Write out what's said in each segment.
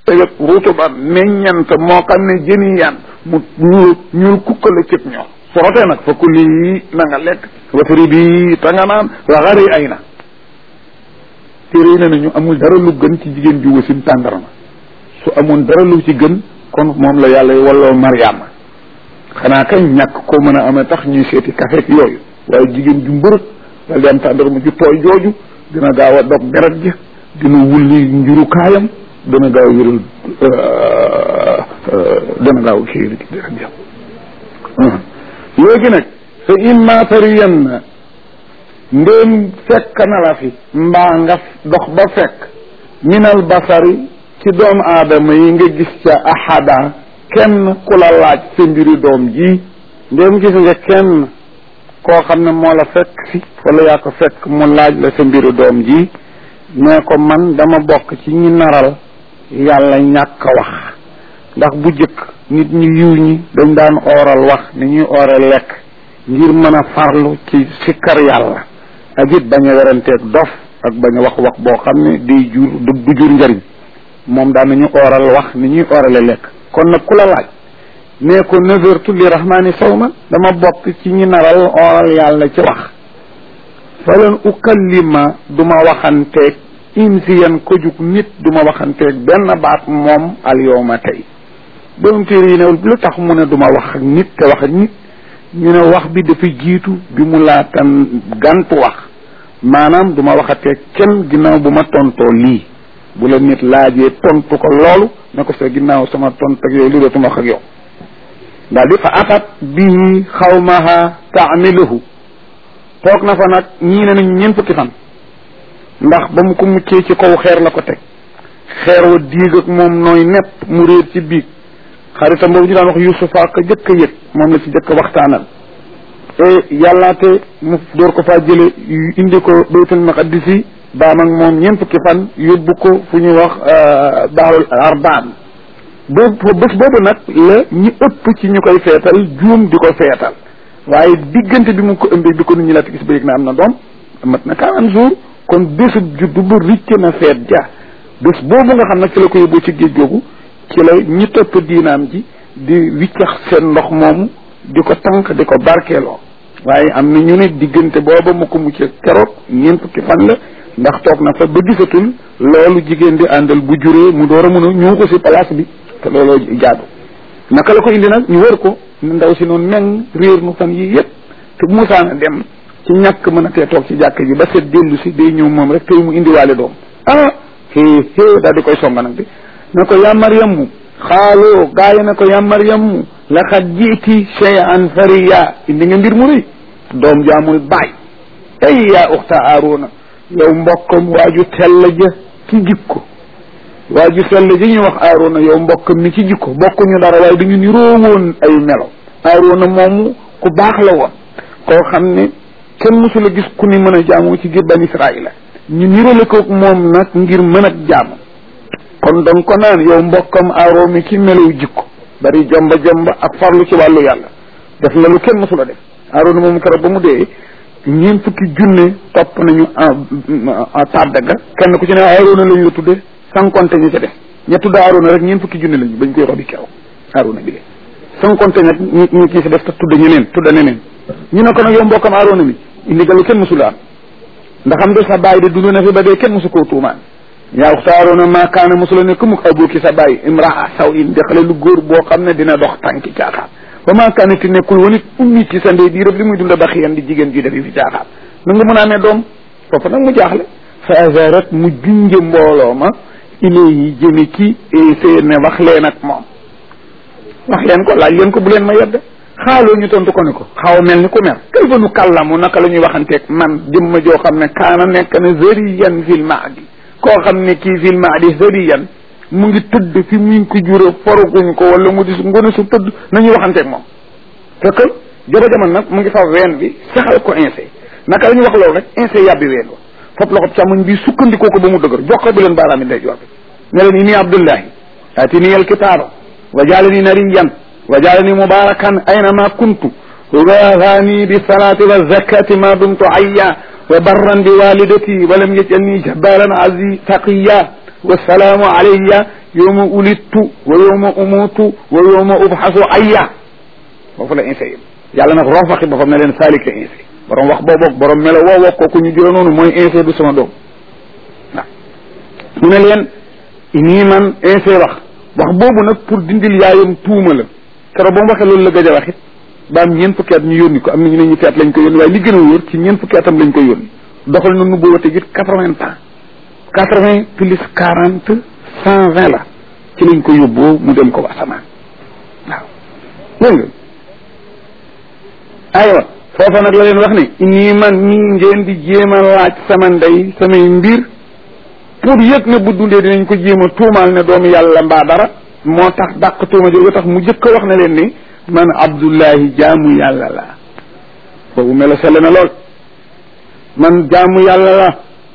tëgg rutuban meññant moo xam ne jëni yan mu ñuul ñuul kukkale cëb ñoom su rotee nag fa kulli yi na nga lekk wasari bi ta nga naan waxari ay na téere yi ne nañu amul dara lu gën ci jigéen ju wasin tàndarma su amoon dara lu ci gën kon moom la yàlla walloo mariama xanaa kañ ñàkk koo mën a amee tax ñuy seeti kafeek yooyu waaye jigéen ju mbërëg dal di am tàndarma ju tooy jooju dina gaaw a dog deret ja dina wulli njurukaayam dana gaaw wéral dana gaaw kii deret ja léegi nag fa imma tariyanna ndéem fekk na la fi mbaa nga dox ba fekk minal basari ci doomu aadama yi nga gis ca ahada kenn ku la laaj sa mbiri doom ji ndéem gis nga kenn koo xam ne moo la fekk si wala yaa ko fekk mu laaj la sa mbiri doom ji nee ko man dama bokk ci ñi naral yàlla ñàkk a wax ndax bu jëkk nit ñu yiw ñi dañ daan ooral wax ni ñuy oore lekk ngir mën a farlu ci sikkar yàlla ak it bañ a weranteeg dof ak bañ a wax wax boo xam ne day jur du jur njëriñ moom daan nañu ooral wax ni ñuy oorale lekk kon nag ku la laaj nee ko nazartu li rahmaani sawma dama bokk ci ñi naral ooral yàlla ci wax falan ukallima duma waxanteeg insiyan ko jug nit duma waxanteeg benn baat moom al yowma tey borom téere yi ne lu tax mu ne duma wax ak nit te wax ak nit ñu ne wax bi dafa jiitu bi mu laatan gantu wax maanaam duma waxatee kenn ginnaaw bu ma tontoo lii bu la nit laajee tontu ko loolu ne ko sa ginnaaw sama tont ak yooyu li dootuma wax ak yow daal di fa atat bii xawmaha taamiluhu toog na fa nag ñii ne nañ ñeent fukki fan ndax ba mu ko muccee ci kaw xeer la ko teg xeer wa diig ak moom nooy nepp mu réer ci biig xaritam boobu ñu daan wax yusufa ka jëkk a yëg moom la ci jëkk a waxtaanal e yàllaate mu door ko faa jële indi ko baytul maqaddisi baam ak moom ñeent fukki fan yóbbu ko fu ñuy wax daarul arbaan boobu bés boobu nag la ñi ëpp ci ñu koy feetal juum di ko feetal waaye diggante bi mu ko ëmbee bi ko nit ñi laata gis ba yëg na am na doom mat na quarante jours kon bésub juddu ba ricc na feet ja bés boobu nga xam nag ci la ko yóbbu ci géej googu ci la ñi topp diinaam ji di wiccax seen ndox moomu di ko tànk di ko barkeeloo waaye am na ñu ne diggante booba mu ko mucc keroog ñeent fukki fan la ndax toog na fa ba gisatul loolu jigéen di àndal bu juree mu door a mun a ñëw ko si place bi te looloo jaadu naka la ko indi nag ñu wër ko ndaw si noonu meng réer nu fan yii yëpp te bu musaana dem ci ñàkk mën a tee toog ci jàkk ji ba set dellu si day ñëw moom rek tey mu indiwaale doom ah xée xée daal di koy songa nag bi ne ko yaa Maryamu xaaloo gaa yi ne ko yaa Maryamu laqad jiiti shay'an fariya indi nga mbir mu rëy doom jaamul baay ay yaa uxta Aaruna yow mbokkam waaju tell ja ci jikko waaju sell ji ñuy wax Aaruna yow mbokkam mi ci jikko bokkuñu dara waaye dañu niroo woon ay melo Aaruna moomu ku baax la woon koo xam ne kenn mësul a gis ku ni mën a jaamu ci biir bani Israaïla ñu nirale ko moom nag ngir mën a jaamu kon donc ko naan yow mbokkam aaroo mi ci melaw jikko bari jomba jomba ak farlu ci wàllu yàlla def na lu kenn mësul a def aaroona moomu keroog ba mu dee ñeent fukki junne topp nañu tàdda ga kenn ku ci ne aaroona lañ la tudde sankonte ñi ca def ña tudd aaroona rek ñeent fukki junne lañu bañ koy robi keroog aaroona bi de sankonte nag ñi ñi ci def te tudd ñeneen tudda neneen ñu ne ko nag yow mbokkam aaroona mi indi ga lu kenn mësul a am ndax am de sa bàyyi de dund na fi ba dee kenn mësu koo tuumaan yaa uxta aaroona maa kaana mosula ne ku muk abuki sa bàyyi imraa saw in de xale lu góor boo xam ne dina dox tànki caaxaan ba maa kaana ti nekkul woon it ummi ci sa ndey di rëb li muy dunda ba xiyan di jigéen ji defi fi caaxaan na nga mën a amee doom foofu nag mu jaaxle fa azarat mu junje mbooloo ma ilayhi jëmi ci seen ne wax leen ak moom wax leen ko laaj leen ko bu leen ma yedd xaaloo ñu tontu ko ne ko xaw mel ni ku mer kay fa nu kàllamu naka la ñuy waxanteeg man jëmma joo xam ne kaana nekk na zariyan fil maadi koo xam ne kii fil maadi zariyan mu ngi tëdd fi mu ngi ko jure foruguñ ko wala mu di ngone su tëdd nañuy waxanteeg moom fekk joba jaman nag mu ngi fa ween bi saxal ko insee naka la ñuy wax loolu rek insee yàbbi ween wa fop loxob càmmoñ bi sukkandikoo ko ba mu dëgër jox ko bi leen baaraami ndey joor bi ne leen inni abdullahi atini al kitaaba wa jaalani nariyan wa jaalani mubarakan aynama kuntu waafani bisalati wazakati ma dumtu ayya wa barran bi walidati wa lam yajalni jabbaran azi taqiya wasalaamu alayya yowma ulittu wa yowma umutu wa yowma ubxasu ayya foofu la insa yëpp yàlla nag rof waxi boppam ne leen saalika insa borom wax boobu borom melo woo woo kooku ñu jura noonu mooy insa du sama doom waaw mu ne leen nii man insa wax wax boobu nag pour dindil yaayam tuuma la keroog ba mu waxee loolu la gëj a waxit ba am ñeent fukki at ñu yónni ko am na ñu ne ñetti at lañ ko yónni waaye li gën a wóor ci ñeent fukki atam lañ ko yónni doxal na nubbu wate gi quatre-vingts ans quatre-vingts plus quarante cent vingt la ci lañ ko yóbboo mu dem ko asamaan waaw dégg nga aywa foofa nag la leen wax ne nii man nii ngeen di jéem a laaj sama ndey samay mbir pour yëg ne bu dundee dinañ ko jéem a tuumaal ne doomu yàlla mbaa dara moo tax dàq tuuma jóge tax mu jëkk a wax ne leen ni man abdullahi jaamu yàlla la boobu melo sell na lool man jaamu yàlla la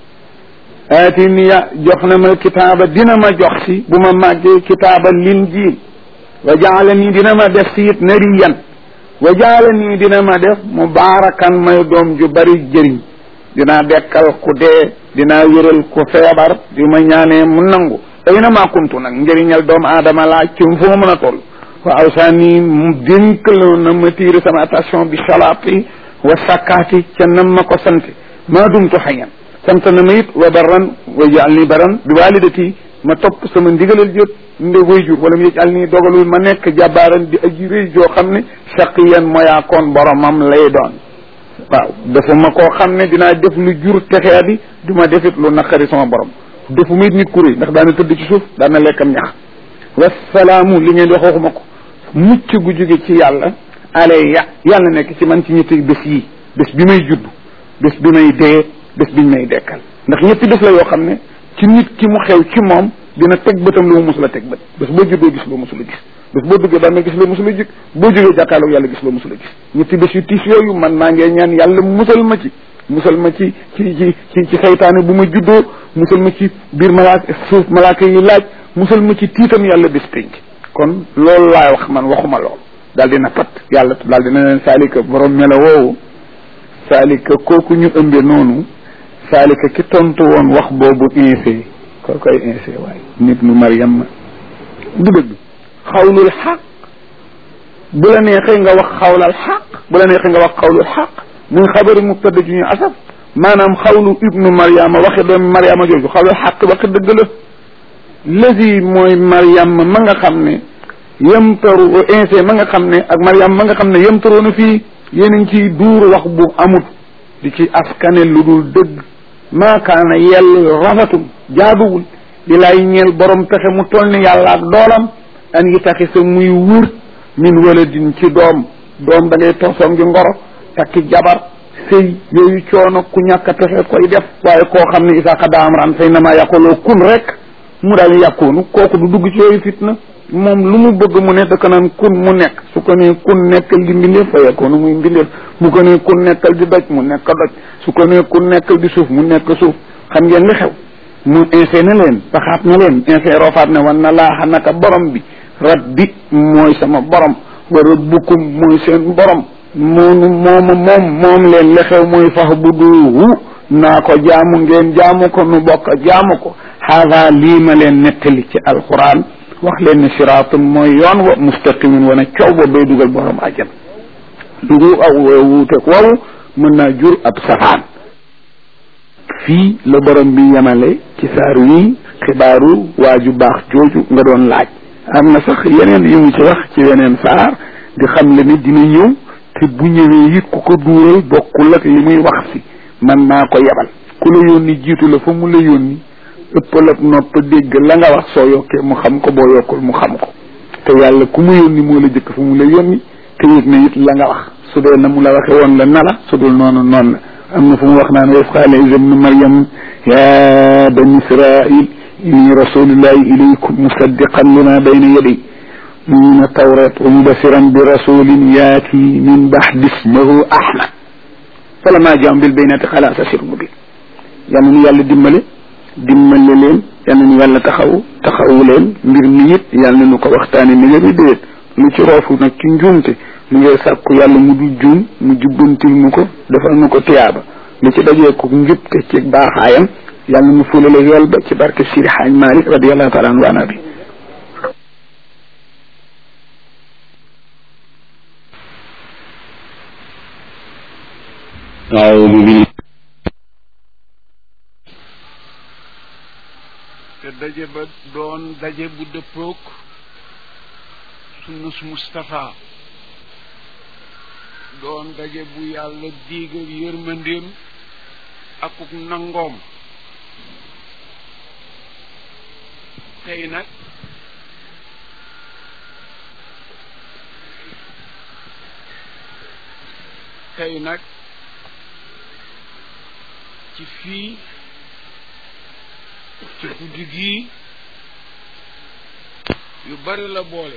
aatiniya jox na ma kitaaba dina ma jox si bu ma màggee kitaaba linjiil wa jaala nii dina ma def si it nariyan wa jaala nii dina ma def mubaarakan may doom ju bari jëriñ dinaa dekkal ku dee dinaa wéral ku feebar di ma ñaanee mu nangu ay na maa kuntu nag njëriñal doomu aadama laa ci fu ma mën a toll wa awsaani mu dénkaloon na ma tiire sama attention bi salaati wa sakkaati ca nam ma ko sant maa dumtu xayan sant na ma it wa barran wa jaal ni baran bi walidati ma topp sama ndigalal jot nde wayjur wala mu yëjal nii dogalul ma nekk jàbbaaran di aji rëy joo xam ne shaqiyan moyaakoon boromam lay doon waaw dafa ma koo xam ne dinaa def lu jur texea di du ma defit lu naqari sama borom dafa ma it nit ku rëy ndax daana tëdd ci suuf daana lekkam ñax wasalaamu li ngeen di wax waxuma ko mucc gu jóge ci yàlla alayya yàlla nekk ci man ci ñetti bés yi bés bi may judd bés bi may dee bés biñ may dekkal ndax ñetti bés la yoo xam ne ci nit ki mu xew ci moom dina teg bëtam lu mu musula teg bët bés boo juddoo gis loo musula gis bés boo duggee ba gis loo musula jik boo jógee jàkkaarloog yàlla gis loo musula gis ñetti bés yu tiis yooyu man maa ngee ñaan yàlla musal ma ci musal ma ci ci ci ci ci saytaane bu ma juddoo musal ma ci biir malaaka suuf malaaka yi laaj musal ma ci tiitam yàlla bés pénc kon loolu laay wax man waxuma lool daal dina pat yàlla daal dina leen saalika borom mela woowu saalika kooku ñu ëmbe noonu saalika ki tontu woon wax boobu insee koo koy insee waaye nit nu Mariam du dëgg xawlul xaq bu la neexee nga wax xawlal xaq bu la neexee nga wax xawlul xaq muy xabari mubtada ju ñu asaf maanaam xawlu ibnu Mariama waxe doomi Mariama jooju xawlul xaq waxe dëgg la lësi mooy Mariam ma nga xam ne yemtaru insee ma nga xam ne ak Mariam ma nga xam ne yemtaroona fii yéen a ngi ciy duur wax bu amut di ci askane lu dul dëgg maakaana yell rafetul jaaduwul di lay ñeel borom pexe mu toll ni yàlla ak doolam an yi taxi sa muy wur min waladin ci doom doom da ngay toosoom ngi ngoro takki jabar sëy yooyu coono ku ñàkk a pexe koy def waaye koo xam ne isa xada amran fay na maa yàquloo kun rek mu daal yàqoonu kooku du dugg ci yooyu fitna moom lu mu bëgg mu ne da ko naan kun mu nekk su ko nee kun nekkal di mbindeef fa yekkoonu muy mbindeef mu ko nee kun nekkal di doj mu nekk doj su ko nee kun nekkal di suuf mu nekk suuf xam ngeen li xew mu insee na leen baxaat na leen insee roofaat ne wan na laaxa naka borom bi rabbi mooy sama borom wa rabbukum mooy seen borom moonu mooma moom moom leen li xew mooy fax bu duuhu naa ko jaamu ngeen jaamu ko nu bokk jaamu ko haada lii ma leen nettali ci alquran wax leen ne siraatun mooy yoon wa mustaqimin wane coow ba bay dugal borom àjjan dugu aw wuuteeg wawu mën naa jur ab safaan fii la borom bi yemale ci saar wi xibaaru waaju baax jooju nga doon laaj am na sax yeneen yu mu ci wax ci yeneen saar di xam le ni dina ñëw te bu ñëwee it ku ko duural bokkul ak li muy wax si man naa ko yebal ku la yónni jiitu la fa mu la yónni ëppal ak nopp dégg la nga wax soo yokkee mu xam ko boo yokkul mu xam ko te yàlla ku mu yónni moo la jëkk fa mu la yónni te yëg na it la nga wax su dee na mu la waxe woon la na la su dul noonu noonu la am na fu mu wax naan wa qaala Iisa bnu Maryam ya bani Israil inni rasulullahi ilaykum musaddiqan lima bayna yaday min tawrat wa mubasiran bi rasulin yaati min baxdi ismahu Ahmad falamma jaahum bil bayyinaati qaala haazaa sihrun mubiin yal na yàlla dimbale dimbale leen yal na yàlla taxaw taxawu leen mbir mi it yal na nu ko waxtaane ni nga bi déet lu ci roofu nag ci njuumte mu ngay sàkku yàlla mu du juum mu jubbantil mu ko defal nu ko tiyaaba lu ci dajee ko njub te ci baaxaayam yàlla mu fulale yool ba ci barke Sidi Xaaj Malik radiallahu taala anhu ana bi أعوذ بالله te daje ba doon daje bu dëppook sunnus Mustapha doon daje bu yàlla diigal yërmandeem akuk nangoom tey nag tey nag ci fii ci guddi gii yu bari la boole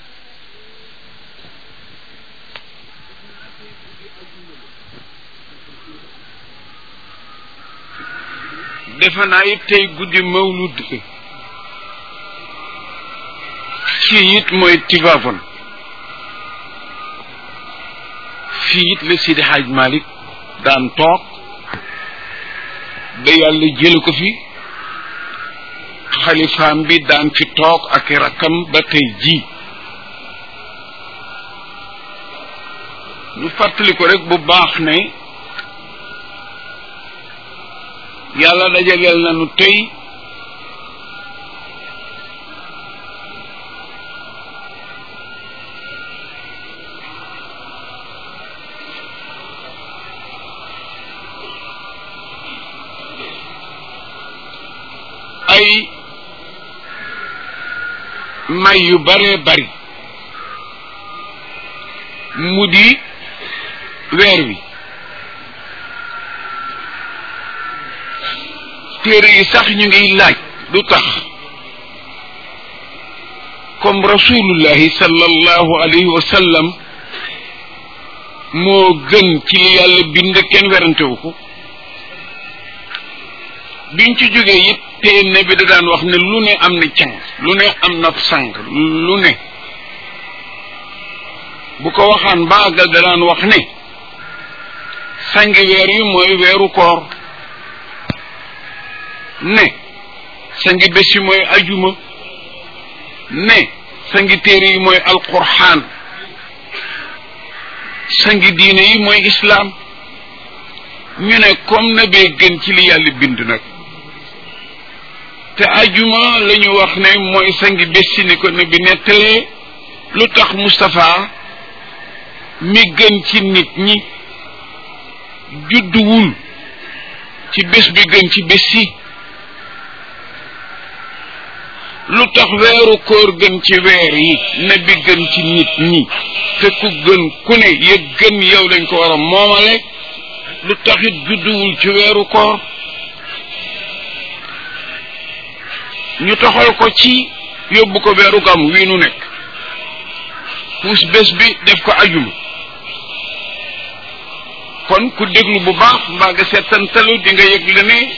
defe naa it tey guddi mawlud fii it mooy Tivaouane fii it la Sidi Hadj Malick daan toog ba yàlla jële ko fi xalifaam bi daan fi toog ak rakkam ba tey jii ñu fàttali ko rek bu baax ne yàlla dajaleel nañu tey ay may yu baree bari mu di weer wi téere yi sax ñu ngi laaj lu tax comme rasulullahi sallallahu alayhi wa sallam moo gën ci li yàlla bind kenn werantewu ko biñ ci jógee it te ne bi da daan wax ne lu ne am na càng lu ne am na sang lu ne bu ko waxaan baagal da daan wax ne sangi weer yi mooy weeru koor ne sangi bés yi mooy ajuma ne sangi téere yi mooy alquraan sangi diine yi mooy islaam ñu ne comme na bee gën ci li yàlla bind nag te ajuma la ñu wax ne mooy sangi bés si ni ko ne bi nettalee lu tax Moustapha mi gën ci nit ñi judduwul ci bés bi gën ci bés si lu tax weeru koor gën ci weer yi ne bi gën ci nit ñi te ku gën ku ne yëg gën yow dañ ko war a moomale lu taxit judduwul ci weeru koor ñu toxal ko ci yóbbu ko weeru gam wii nu nekk puus bés bi def ko ajuma kon ku déglu bu baax mbaa nga seetantalu di nga yëg la ne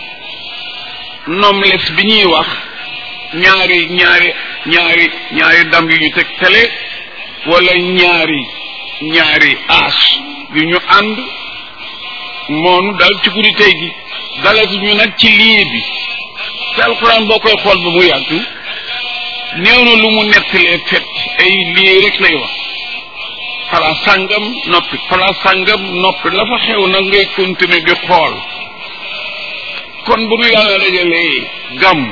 nomles bi ñuy wax ñaari ñaari ñaari ñaari dam yu ñu teg tele wala ñaari ñaari aas yu ñu ànd moonu dal ci guddi tey gi dalati ñu nag ci lii bi te alxuraan boo koy xool ba mu yàgg néew na lu mu nettalee fet ay lii rek lay wax pala sàngam noppi pala sàngam noppi la fa xew nag ngay continuer di xool kon bu nu yàlla dajalee gàmm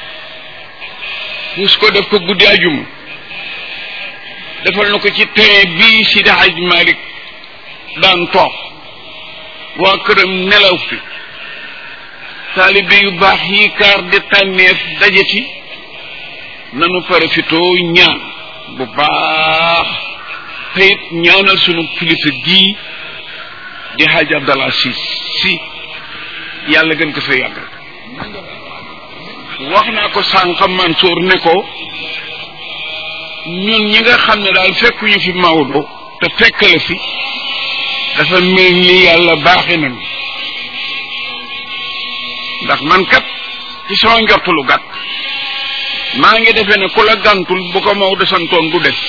mus ko def ko guddi ajuma defal na ko ci tey bii si daxaj Malik daan toog waa këram nelaw fi taalibe yu baax yi kaar di tànneef dajeti nanu farafitoo ñaan bu baax te it ñaanal sunu kilifa gii di Hadj Abdallah si si yàlla gën ko fa yàggal wax naa ko sànq Mansour ne ko ñun ñi nga xam ne daal fekkuñu fi Maodo te fekk la fi dafa mel ni yàlla baaxe nañu ndax man kat ci sama njortu lu gàtt maa ngi defee ne ku la gàntul bu ko Maodo santoon du def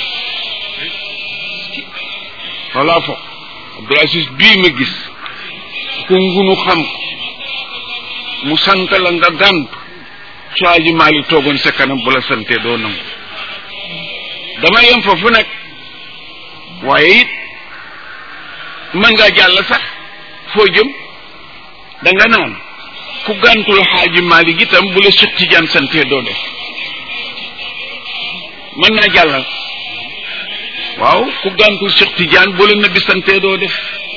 voilà fo Abdoul Aziz bii ma gis ku ngunu xam ko mu sant la nga gànt su aji maali toogoon sa kanam bu la santee doo nangu dama yem foofu nag waaye it mën ngaa jàll sax foo jëm da nga naan ku gàntul xaaji maali itam bu la Cheikh Tidiane santee doo def mën naa jàllal waaw ku gàntul Cheikh Tidiane bu la nabi santee doo def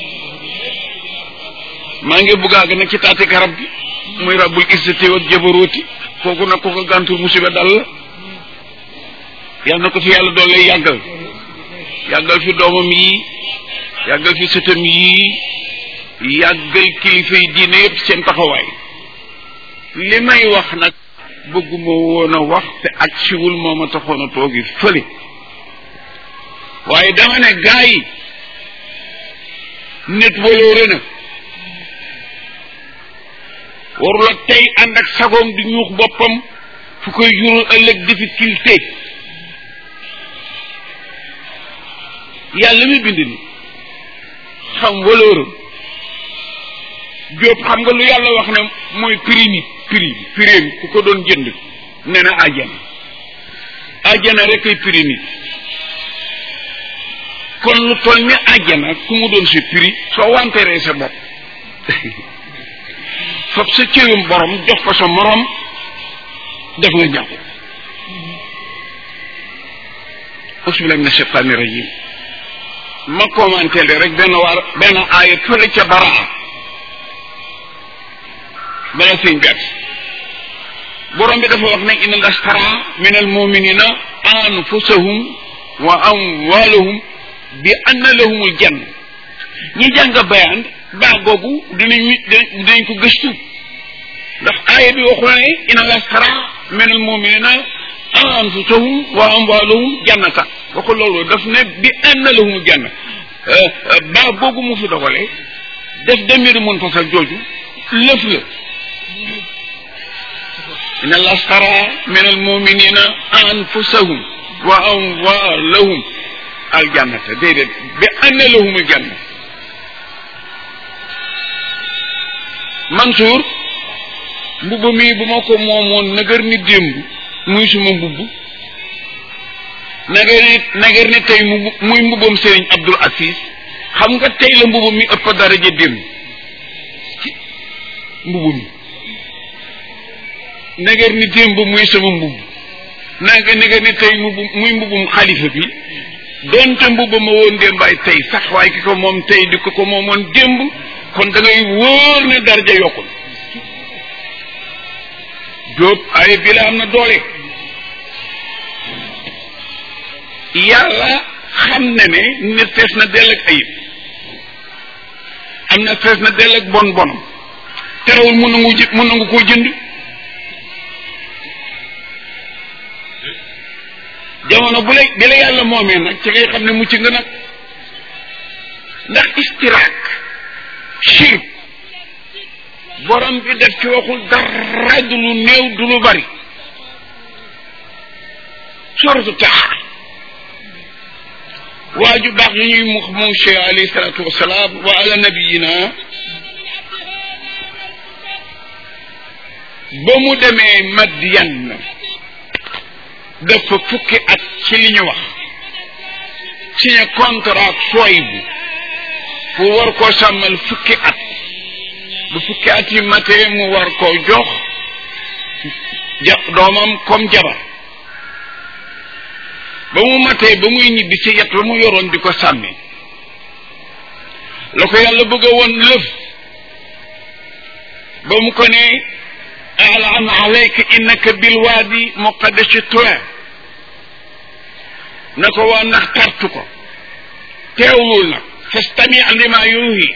maa ngi bugg a àgg nag ci taati garab gi muy rabbul izzati ak jabarooti kooku nag ku ko gàntul musiba dal la yal na ko fi yàlla doole yàggal yàggal fi doomam yi yàggal fi sëtam yi yàggal kilifa yi diine yëpp seen taxawaay li may wax nag bëgguma woon a wax te ak siwul moo ma taxoon a toogi fële waaye dama ne gaa yi nit waloore na warula tey ànd ak sagoom di ñuux boppam fu koy jural ëllëg difficulté yàlla mi bind ni xam walooram jóob xam nga lu yàlla wax ne mooy prix nit prix bi prix ku ko doon jënd nee na àjjana àjjana rek ay prix nit kon lu toll ni àjjana ku mu doon si prix soo wanteeree sa bopp fab sa cërum borom jox ko sa morom def nga jàpp ausbillahi min ashaytani rajim ma commenté le rek benn waar benn aaya fële ca baraa bala sëñ bi borom bi dafa wax ne inna lastara min al muminina anfusahum wa amwalahum bi anna lahumul janna ñi jàng bayaan baa googu dinañ dinañ ko gëstu ndax aaya bi waxu ne inna lastara min al muminina anfusahum wa amwalahum jannata waxu loolu daf ne bi anna lahumul janna baa googu mu fi dogale def demiri mun fasal jooju lëf la inna lastara min al muminina anfusahum wa amwalahum al jannata déedéet bi anna lahumul janna Mansour mbubb mii bu ma ko moomoon nagar ni démb muy suma mbubb nagar ni nagar ni tey mu muy mbubbam Serigne Abdul Aziz xam nga tey la mbubb mi ëpp daraja démb mbubb mi nagar ni démb muy sama mbubb naga nagar ni tey mbubb muy mbubbum xalifa bi doonte mbubb ma woon démbaay tey sax waaye ki ko moom tey di ko ko moomoon démb kon da ngay wóor ne daraja yokkul jóob ay bi la am na doole yàlla xam ne ne nit fees na dell ak ayib am na fees na dell ak bon bonam terewul mun nangu jë mun nangu koo jënd jamono bu la bi la yàlla moomee nag ci ngay xam ne mucc nga nag ndax istiraak shirk borom bi def ci waxul dara du lu néew du lu bari suratu taxa waa ju baax yi ñuy mux moom cheikh alayhi salatu wasalaam wa ala nabiyina ba mu demee Madiyan dafa fukki at ci li ñu wax signé contrat sooy bu pour war koo sàmmal fukki at bu fukki at yi matee mu war koo jox ja doomam comme jabar ba mu matee ba muy ñibbi ci yet ba mu yoroon di ko sàmmi la ko yàlla bëgg a woon lëf ba mu ko ne alaan alayka innaka bilwaadi muqaddasi tuwa na ko waa ndax tartu ko teewlul nag fastami lima yuuhi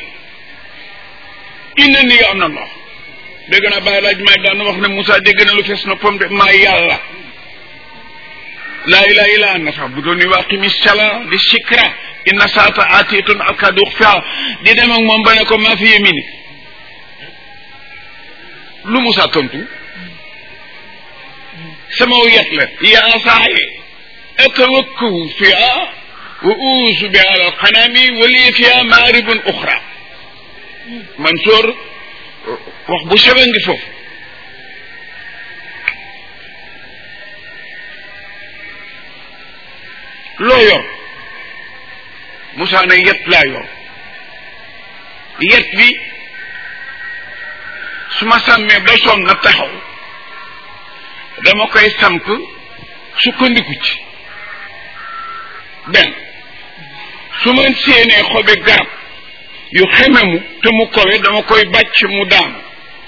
inna ni am na ndox dégg naa bàyyi laaj may daan wax ne Moussa dégg na lu fees na pom de maa yàlla laa ilaha illa anna fa'buduni wa aqimi sala di shikra inna saata atitun akadu ukhfa di dem ak moom ba ne ko maa fi yemini lu Moussa tontu sama yet la yaa saaye atawakkahu fiha wa uusu bi ala alqanami wa li fiha maaribun uxra Mansour wax bu sewe ngi foofu loo yor Moussa ne yet laa yor yet bi su ma sàmmee ba sonn na taxaw dama koy samp sukkandiku ci benn su ma séenee xobi garab yu xememu te mu kowe dama koy bàcc mu daanu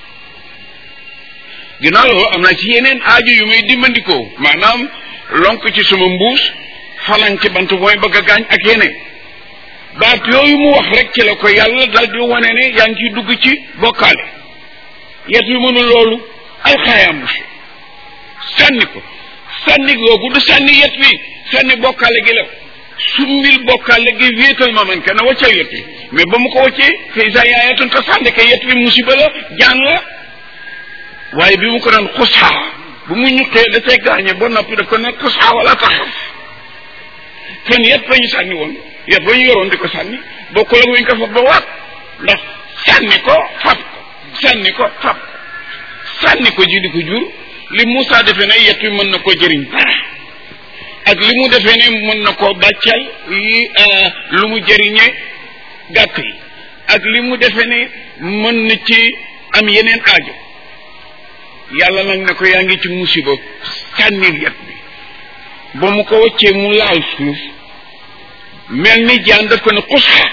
ginnaaw loolu am na ci yeneen aaju yu muy dimbandikoo maanaam lonk ci suma mbuus falan ci bant mooy bëgg a gaañ ak yeneen baat yooyu mu wax rek ci la ko yàlla dal di wane ne yaa ngi ciy dugg ci bokkaale yet wi mënul loolu ay xaayaam si sànni ko sànni googu du sànni yet wi sànni bokkaale gi la summil bokkaale gi wéetal ma man kenn waccal yet wi mais ba mu ko waccee fay sa yaayatun te sànni ko yet wi musiba la jaan la waaye bi mu ko doon xusaa bu mu ñuqee da cay gaañe ba noppi da ko ne xusaa wala taxaw kon yet ba ñu sànni woon yet ba ñu yoroon di ko sànni bokkul ak wuñ ko fa ba waat ndax sànni ko fab ko sànni ko fab ko sànni ko ji di ko jur li Moussa defee ne yet wi mën na koo jëriñ dara ak li mu defee ne mën na koo bàccal yi lu mu jëriñee gàtt yi ak li mu defee ne mën na ci am yeneen aajo yàlla nag ne ko yaa ngi ci musiba sànnil yet bi ba mu ko wàccee mu laal suuf mel ni jaan daf ko ne xusxa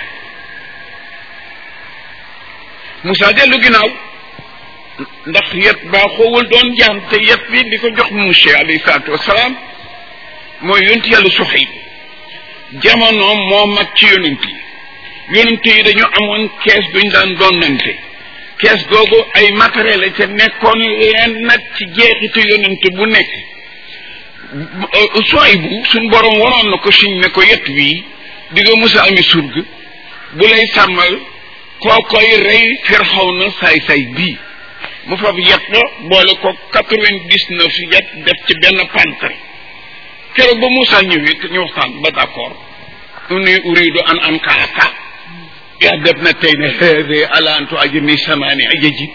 Moussa dellu ginnaaw ndax yet baaxoowul doon jaan te yet bi di ko jox monsieur alayhi salaatu wasalaam mooy yonent yàlla Suhayb jamono moo mag ci yonent yi yonent yi dañu amoon kees duñ daan donnante kees googu ay matériel la te nekkoon leen nag ci jeexitu yonent bu nekk Suhayb bu suñ borom waroon na ko siñ ne ko yet wii di nga musa ami surg bu lay sàmmal koo koy rey Firawna saay-saay bii mu fab yet ba boole ko quatre-vingt-dix-neuf yet def ci benn pantre keroog ba Moussa ñëwee ñu waxtaan ba d'accord uni uridu an am kaaka yaa def na tey ne hede ala antu ajami samaani ajaji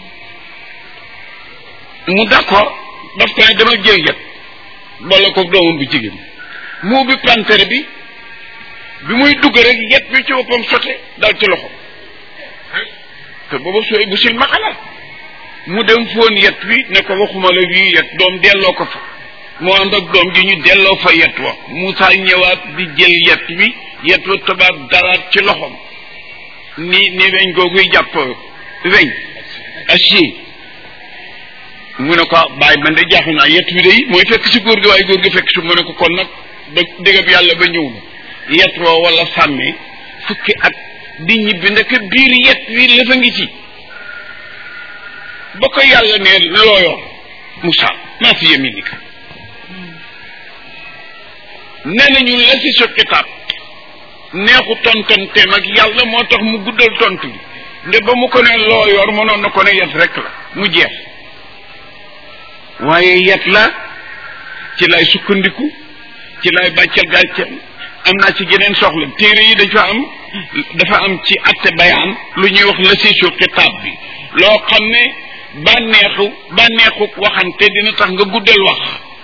mu d'accord daf ko ne dama jël yet boole ko doomam bu jigéen mu bi pantre bi bi muy dugg rek yet bi ci boppam sote dal ci loxo te booba sooy bu sil maxala mu dem foon yet wi ne ko waxuma la wii yet doom delloo ko fa mu ànd ak doom ji ñu delloo fa yet wa Moussa ñëwaat di jël yet wi yet wa tabaat daraat ci loxom ni ni weñ googuy jàpp weñ acier mu ne ko bàyyi man de jaaxu naa yet wi day mooy fekk si góor gi waaye góor gi fekk si mu ne ko kon nag ba dégab yàlla ba ñëw na yet woo wala sàmmee fukki at di ñibbi ndek biir yet wi lëfa ngi ci ba ko yàlla ne looyoon Moussa maa fi yaminika nee nañu la si sa kitaab neexu tontonteem ak yàlla moo tax mu guddal tontu bi nde ba mu ko ne loo yor mënoon na ko ne yet rek la mu jeex waaye yet la ci lay sukkandiku ci lay bàccal gàcceel am naa ci geneen soxla téere yi dafa am dafa am ci atte bayaan lu ñuy wax la si su kitaab bi loo xam ne bànneexu bànneexu waxante dina tax nga guddal wax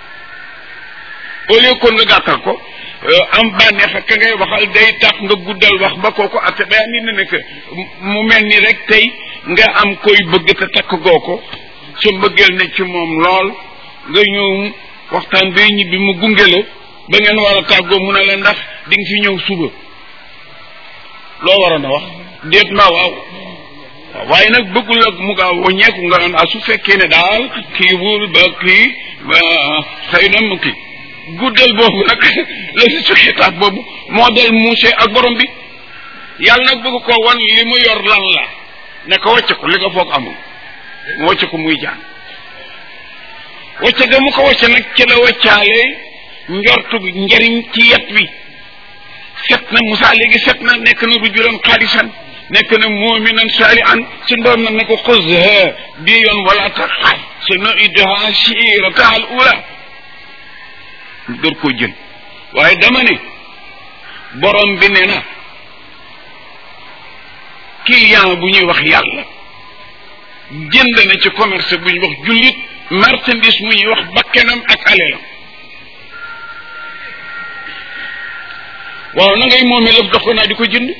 au lieu kon nga gàttal ko am bànneex ak ka ngay waxal day tax nga guddal wax ba kooku atte bayaan ni ne nekk mu mel ni rek tey nga am koy bëgg te takk goo ko su mbëggeel ne ci moom lool nga ñëw waxtaan bay ñibbi mu gunge la ba ngeen war a tàggoo mu ne la ndax di nga fi ñëw suba loo waroon a wax déet ma waaw waaw waaye nag bëggul ak mu gaaw waññeeku nga naan ah su fekkee ne daal kii wul ba kii xëy na mu kii guddal boobu nag la si su xitaab boobu moo del muuse ak borom bi yàlla nag bëgg ko wan li mu yor lan la ne ko wàcce ko li nga foog amul mu wàcce ko muy jaan wàcce ga mu ko wàcce nag ci la wàccaale njortu njariñ ci yet wi set na Moussa léegi set na nekk na rujulan xaalisan nekk na muminan saalihan suñ borom nag ne ko xuzha bii yoon wala taxaaf sa nuiduha sirataha al ula door koo jël waaye dama ne borom bi ne na client bu ñuy wax yàlla jënd na ci commerce bu ñuy wax jullit marchandise mu ñuy wax bakkenam ak alelam waaw na ngay moomee lëf dox ko naa di ko jënd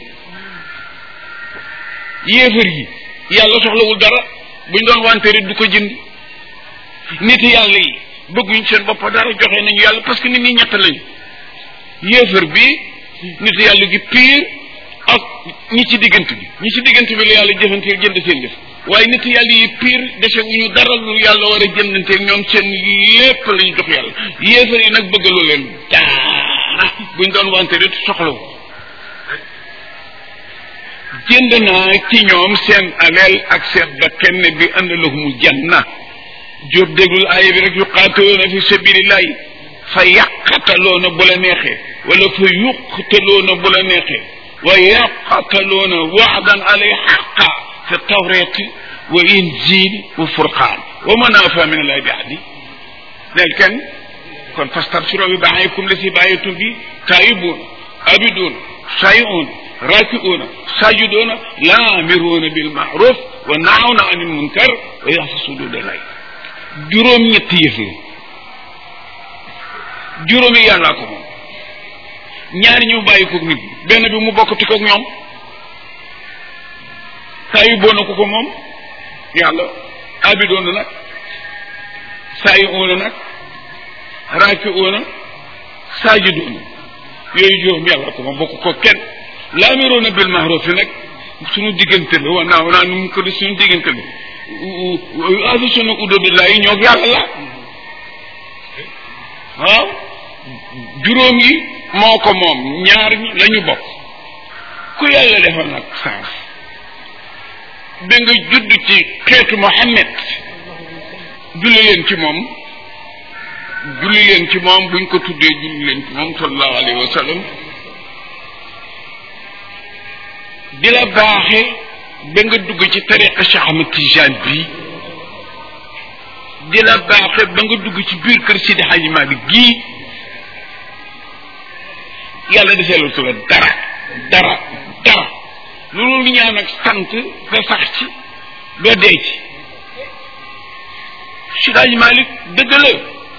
yéefar yi yàlla soxlawul dara buñ doon wanteeri du ko jënd nit yàlla yi bëgguñ seen bopp dara joxe nañu yàlla parce que nit ñi ñett lañu yéefar bi nit yàlla gi pire ak ñi ci diggante bi ñi ci diggante bi la yàlla jëfanteel jënd seen jëf waaye nit yàlla yi pire dese wuñu dara lu yàlla war a jëndanteeg ñoom seen lépp la ñu jox yàlla yéefar yi nag bëggaloo leen dara buñ doon wanteeri soxlawu jënd naa ci ñoom seen aleel ak seen bakkan bi ànd lahumul janna jóob déglul aaya bi rek yuqaatiluuna fi sabilillahi fa yàqataloona bu la neexee wala fa yuqtaloona bu la neexee wa yaqataloona waadan alay xaqa fi tawrati wa injil wa furqaan wa manaafa min allahi bi ahdi neel kenn kon fastabsiroo bi baaxaykum la si bàyyitum bi taayibuuna abiduuna sayiuuna raakiuuna sajiduuna laamiruuna bil maaruf wa naawna anil munkar wa yaxfasuuna lay juróom ñetti yëf la juróomi yàllaa ko moom ñaari ñu bàyyi ko nit benn bi mu bokkati ko ñoom saa yu boona ko ko moom yàlla abidoona nag saa yu oona nag raaki oona saajidoona yooyu juróom yàllaa ko moom bokk ko kenn laamiroona bil mahruf nag suñu diggante la wa naaw naa nu mu ko di suñu diggante la afi sunu udobillah yi ñoo yàlla la waaw juróom yi moo ko moom ñaar ñi la ñu bokk ku yàlla defal nag saaf da nga judd ci xeetu Muhammad julli leen ci moom julli leen ci moom buñ ko tuddee julli leen ci moom sallallahu alayhi wa sallam di la baaxe ba nga dugg ci tariqa Cheikh Ahmad Tijaan bi di la baaxe ba nga dugg ci biir kër Sidi Hadji Malick gii yàlla deseelu tu la dara dara dara loolu lu ñaan ak sant nga sax ci doo dee ci Sidi Hadji Malick dëgg la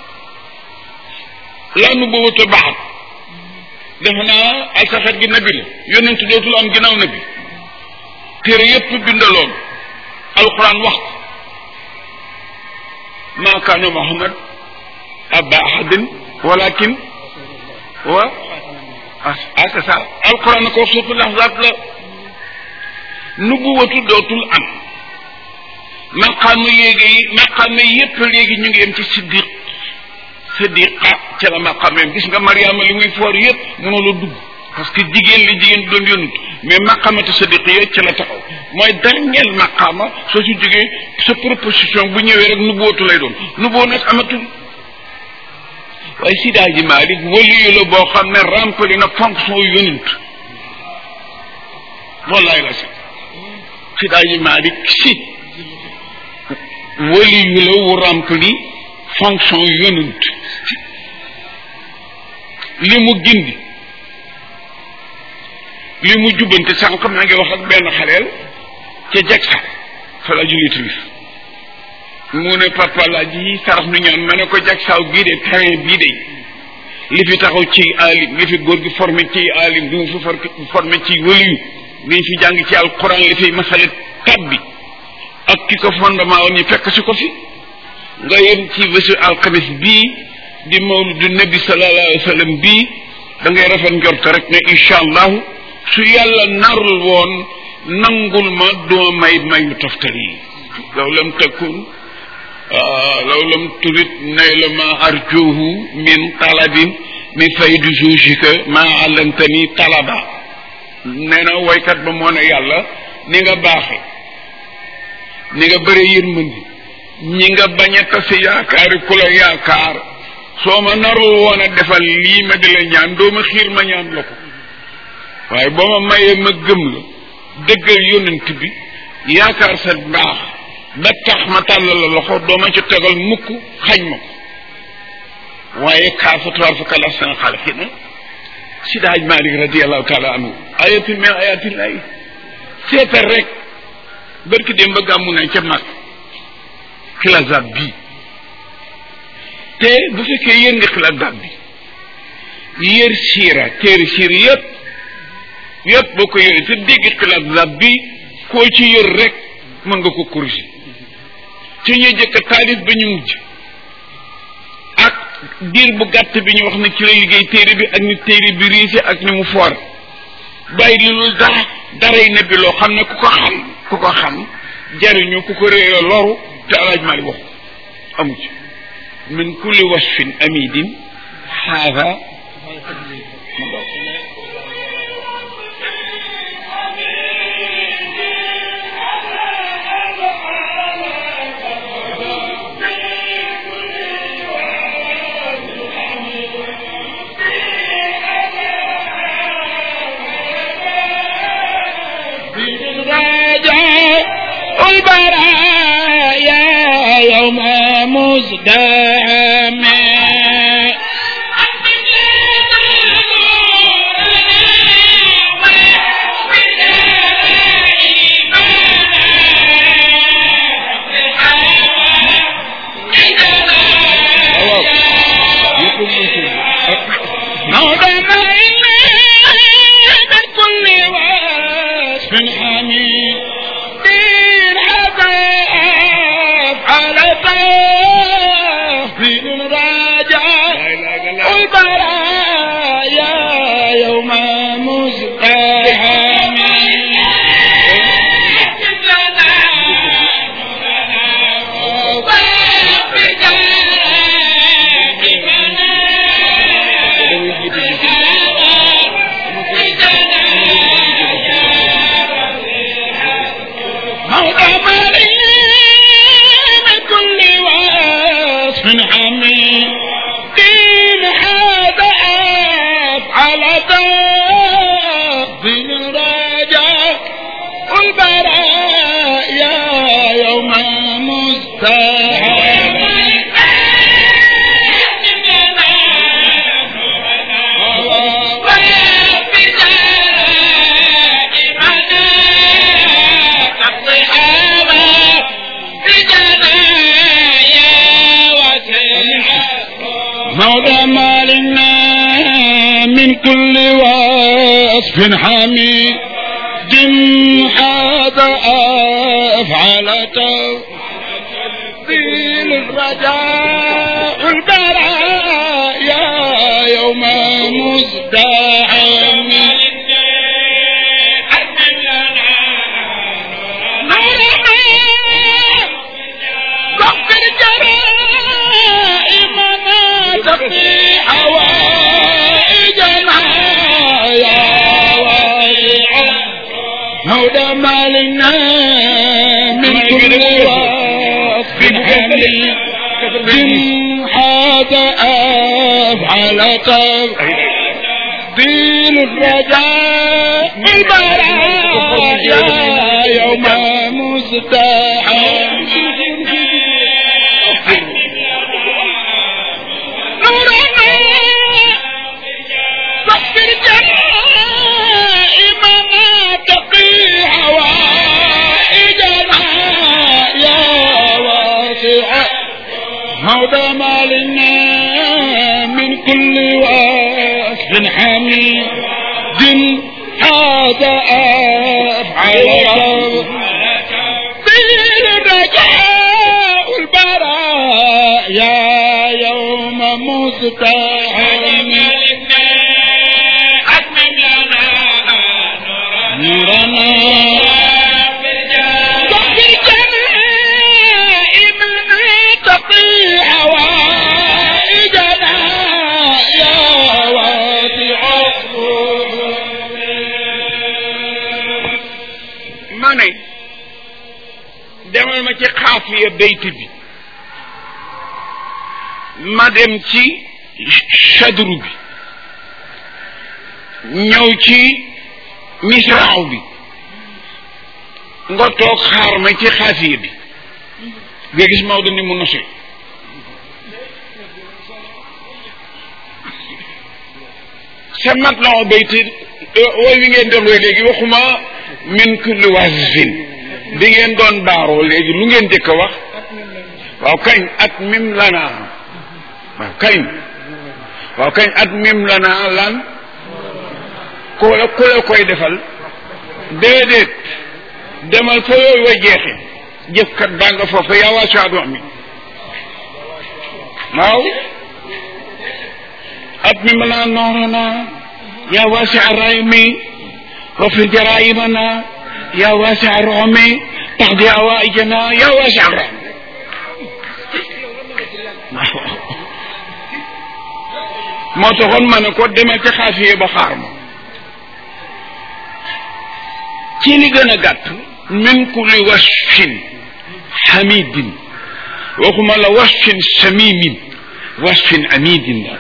laa nu boobu baaxat defe naa ay saxet gi nabi la yonent dootul am ginnaaw nabi téere yépp bindaloon alquran wax ko maa kaana muhammad abba ahadin walakin wa ah c'est ça alquran ko suutu lahzat la nubuwatu dootul am maqaama yéegi maqaama yépp léegi ñu ngi yem ci siddiq siddiqa ca la maqaama yem gis nga mariama li muy foor yépp mënoo la dugg parce que jigéen li jigéen doon yónut mais maqamatu sadiqiya ca la taxaw mooy dernier maqama soo si jógee sa proposition bu ñëwee rek nubbootu lay doon nubboo nag amatul waaye sidaaji Malik waliyu la boo xam ne rempli na fonction yónent wallaay la si sidaaji Malik si waliyu la wu rempli fonction yónent li mu gindi li mu jubbante sànq maa ngi wax ak benn xaleel ca jeg sax fa la julli timis mu ne papa laa ji sarax nu ñaan ma ne ko jag saaw gii de terrain bii de li fi taxaw ci alim li fi góor gi formé ci alim li mu fi formé ci wëliyu li fi jàng ci alquran li fi masale tabbi ak ki ko fondement woon ñu fekk si ko fi nga yem ci bésu alxamis bii di mawludu nabi sallallahu alayhi wa sallam bii da ngay rafet njort rek ne incha allahu su yàlla narul woon nangul ma duma may mayu toftal yi law lam takun law lam turit nayla ma arjuhu min talabin min faydu jugika ma allamtani talaba nee na woykat ba moo ne yàlla ni nga baaxe ni nga bëri yërmandi ñi nga bañ a tase yaakaari ku la yaakaar soo ma narul woon a defal lii ma di la ñaan doo ma xiir ma ñaan la ko waaye boo ma mayee ma gëm la dëggal yonent bi yaakaar sa baax ba tax ma tàllal la loxo doo ma ci tegal mukk xañ ma ko waaye kaafatuwaar fa kala sana xalqina Sidi Haj Malik radiallahu taala anhu ayatin min ayatillahi seetal rek barki dem ba gàmmu nañ ca mag xilazaab bii te bu fekkee yéen nga xilazaab bi yër siira téere siira yépp yépp boo ko yëree te dégg xilaat zab bi koo ci yër rek mën nga ko corriger ci ñu jëkk taalif ba ñu mujj ak diir bu gàtt bi ñu wax ne ci la liggéey téere bi ak ni téere bi riise ak ni mu foor bàyyi li loolu dara daray ne bi loo xam ne ku ko xam ku ko xam jariñu ku ko réere loru te alaaj mali wax amu ci min kulli wasfin amidin haada البرايا يوم مزدحم موضع ما من كل وصف حميد دين عذاب على طافل راجع البرايا يوم مزدحم موضع مالي من كل وصف حميد دين هذا على تقديم راجع والبرايا يوم مستحيل مولى مالنا من كل وصف حميد دم هذا أفعل تفضيل الرجاء والبرايا يوم مزدحم غفر جرائمنا تقضي حوائجنا يا واسع هدى مالنا من كل وصف حميد من هذا أفعل تفضيل الرجاء البرايا يوم مزدحم نورنا غفر جرائمنا تقي حوائجنا يا واسع هدى مالنا من كل وصف حميد هذا أفعل بين الرجاء والبرايا يوم مزدحم نورنا تقي جرائمنا تقي حوائجنا يا واسع ma ne demal ma ci xaafiya bayt bi ma dem ci chadru bi ñëw ci misraaw bi nga toog xaar ma ci xaafiya bi nga gis Maodo ni mu nose sa mat la o bayti wooy wi ngeen doon wooy léegi waxuma min kulli wasfin bi ngeen doon baaroo léegi lu ngeen jëkk a wax waaw kañ ak mim lana waaw kañ waaw kañ at mim la naa lan ku la ku la koy defal déedéet demal fa yooyu wa jeexe jëfkat baa nga foofu yaa waa saadu mi waaw at mim la naa noorana yaa waasi araymi wa fi jaraimana yaa waasi aromi taxdi awaijana yaa waasi araymi moo taxoon ma ne ko demal ca xaafiye ba xaar ma ci li gën a gàtt min kulli wasfin xamidin waxuma la wasfin samimin wasfin amidin la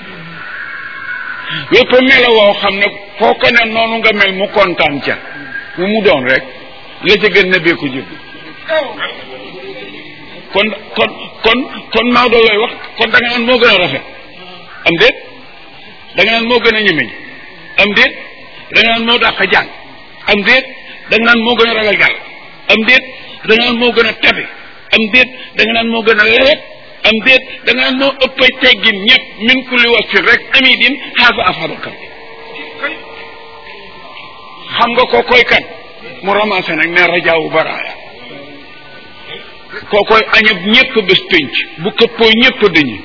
yépp melo woo xam ne foo ko ne noonu nga mel mu kontaan ca mu mu doon rek la ca gën na bee ko jël kon kon kon kon Maodo looy wax kon da nga naan moo gën a rafet am déet da nga naan moo gën a ñemeñ am déet da nga naan moo dàq jàng am déet da nga naan moo gën a ragal yàlla am déet da nga naan moo gën a tabe am déet da nga naan moo gën a lewet am déet da nga naan moo ëpp teggin ñëpp min kulli wasfin rek amidin xaafa afadaka xam nga ko koy kan mu ramassé nag ne rajaawu baraaya koo koy añab ñëpp bés pénc bu këppoo ñëpp dañu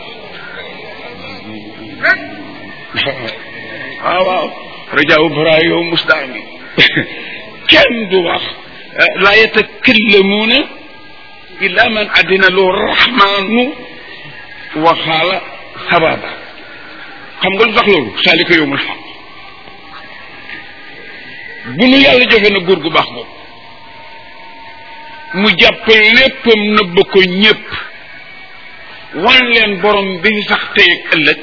waaw waaw rajaawu baraaya yow musdaami kenn du wax laa yatakallamuuna illa man adina lu rahmaanu waxaala sababa xam nga lu tax loolu saalika yowmul xaq bu nu yàlla joxe na góor gu baax boobu mu jàpp léppam nëbb ko ñépp wan leen borom bi sax tey ak ëllëg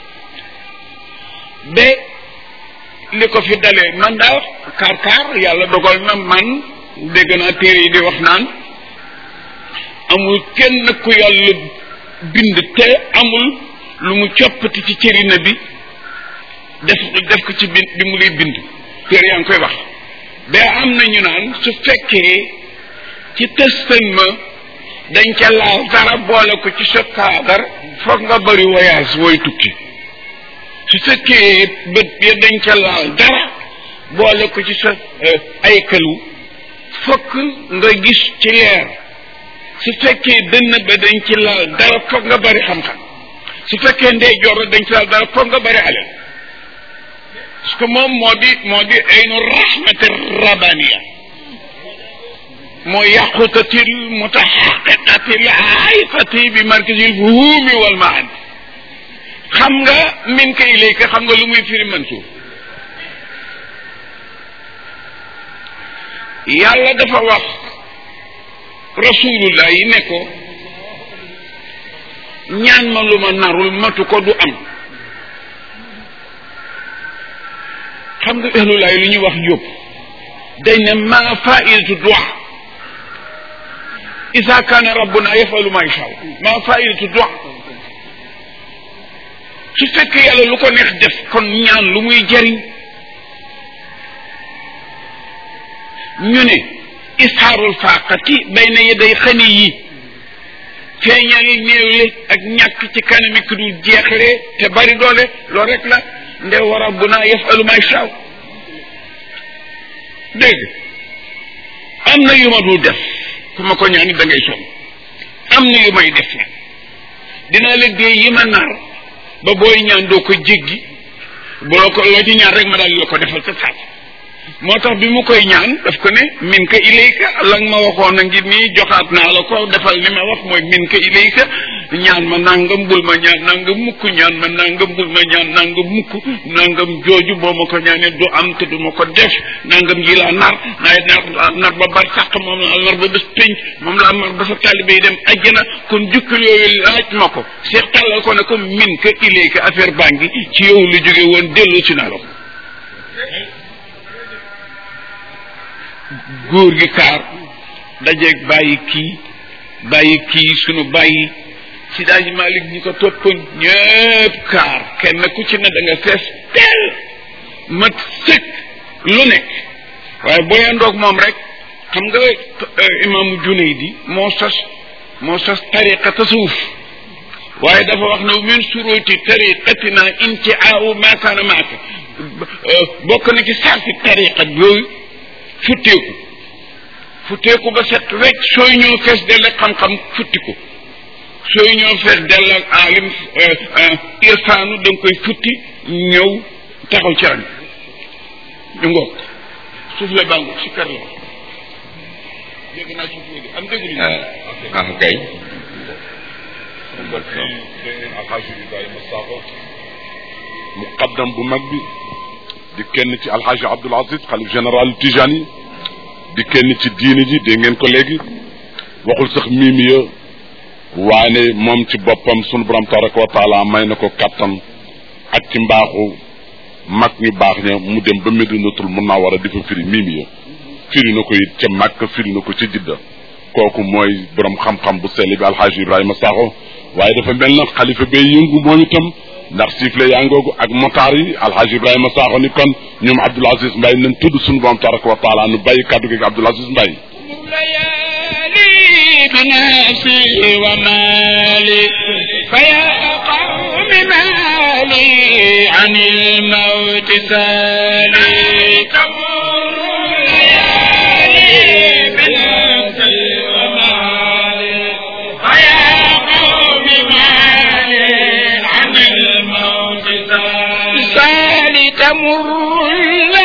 ba li ko fi dalee man daal kaar kaar yàlla dogal na man dégg naa téere yi di wax naan amul kenn ku yàlla bind te amul lu mu coppati ci cërina bi def def ko ci bi bi mu lay bind téere yaa ngi koy wax ba am na ñu naan su fekkee ci tëstan ma dañ ca laal dara boole ko ci sa kaadar foog nga bëri voyage wooy tukki su fekkee bët ya dañ ca laal dara boole ko ci sa ay këlu fokk nga gis ci leer su fekkee dënn ba dañ ci laal dara foog nga bëri xam-xam su fekkee ndey joor dañ ci laal dara foog nga bëri alal parce que moom moo di moo di aynu rahmati rabaniya moo yàqutatil mutaxaqiqatil aifati bi markazil fuhumi wal maani xam nga min ka ilayka xam nga lu muy firi mansuur yàlla dafa wax rasulullah yi ne ko ñaan ma lu ma narul matu ko du am xam nga ahlulaay lu ñuy wax yóbbu dañ ne ma faidatu dua isa kaana rabbuna yafalu ma yasha ma faidatu dua su fekkee yàlla lu ko neex def kon ñaan lu muy jëriñ ñu ne ishaarul faaqati bayna yaday xani yi feeñal néewle ak ñàkk ci kanami ku dul jeexle te bari doole loolu rek la nde wa rabbuna yafalu ma yasha dégg am na yu ma dul def ku ma ko ñaani da ngay sonn am na yu may def nag dinaa la dee yi ma nar ba booy ñaan doo ko jéggi boo ko loo ci ñaan rek ma daal la ko defal sa saat moo tax bi mu koy ñaan daf ko ne min ka ilayka la nga ma waxoon a ngi nii joxaat naa la ko defal li ma wax mooy min ka ilayka ñaan ma nangam bul ma ñaan nangam mukk ñaan ma nangam bul ma ñaan nangam mukk nangam jooju boo ma ko ñaanee du am te du ma ko def nangam ji laa nar naay nar nar ba bar sàq moom laa nar ba bés pénc moom laa nar ba sa taalibe yi dem ajjana kon jukkal yooyu laaj ma ko seex tàllal ko ne ko min ka ilayka affaire baa ngi ci yow lu jóge woon dellu si naa la ko góor gi kaar dajeeg bàyyi kii bàyyi kii sunu bàyyi si daaji malik ñi ko toppoon ñëpp kaar kenn ku ci ne da nga fees teel mat sëkk lu nekk waaye boo yandoog moom rek xam nga imaamu Junaydi moo sos moo sos tariqa tasawuf waaye dafa wax ne min suruti tariqatina intiaawu ma kaana maaka bokk na ci sarti tariqa yooyu futteeku futteeku ba set rek sooy ñëw fees dell ak xam-xam futti ko sooy ñëw fees dell ak alim irfaanu da nga koy futti ñëw taxaw ci rang ñu ngoog suuf la bàngu si kër la dégg naa suuf la am déglu ah kay alxaaji Ibrahima Sakho muqaddam bu mag bi di kenn ci alxaaji Abdoul Aziz xalif général Tijani di kenn ci diini ji dégg ngeen ko léegi waxul sax miimiya waane moom ci boppam sunu borom tabaraka wa taala may na ko kattan ak ci mbaaxu mag ñu baax ña mu dem ba Medinatul Munawara di fa firi miimiya firi na ko it ca Makka firi na ko ca Jidda kooku mooy borom xam-xam bu sell bi alxaaji Ibrahima Sakho waaye dafa mel na xalifa bay yëngu moom itam ndax siifle yaa ngoogu ak motaar yi alxaaji Ibrahima Sakho ni kon ñoom Abdoul Aziz Mbaye nañ tudd suñu borom tabaraka wa taala nu bàyyi kàddu gi Abdoul Aziz Mbaye ليالي بنفسي ومالي فيا قوم مالي عن الموت سالي تمر الليالي بنفسي ومالي فيا قوم مالي عن الموت سالي سالي تمر